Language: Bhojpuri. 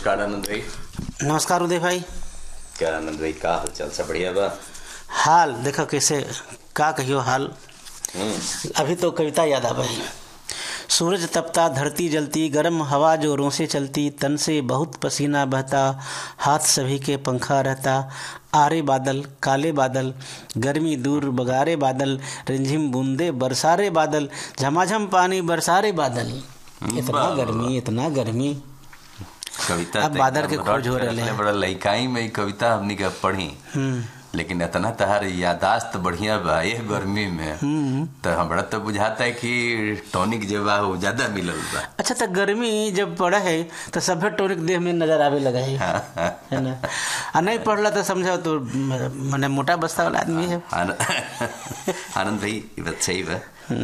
नमस्कार आनंद भाई नमस्कार उदय भाई क्या आनंद भाई का हाल चाल सब बढ़िया बा हाल देखो कैसे का कहियो हाल हम्म, अभी तो कविता याद आ गई सूरज तपता धरती जलती गर्म हवा जोरों से चलती तन से बहुत पसीना बहता हाथ सभी के पंखा रहता आरे बादल काले बादल गर्मी दूर बगारे बादल रिमझिम बूंदे बरसारे बादल झमाझम पानी बरसारे बादल इतना गर्मी इतना गर्मी कविता अब तो बादल एकदम के खोज हो रट के रहले रखले हैं। बड़ा लइकाई में ई कविता हमनी के पढ़ी हम्म लेकिन इतना तहार यादाश्त बढ़िया बा ये गर्मी में तो हमरा तो बुझाता है कि टॉनिक जो बा वो ज्यादा मिलल बा अच्छा तो गर्मी जब पड़ा है तो सभे टोनिक देह में नजर आवे लगा है है ना आ नहीं पढ़ला तो समझो तो म- मने मोटा बस्ता वाला आदमी है आन- आनंद भाई ये बात सही बा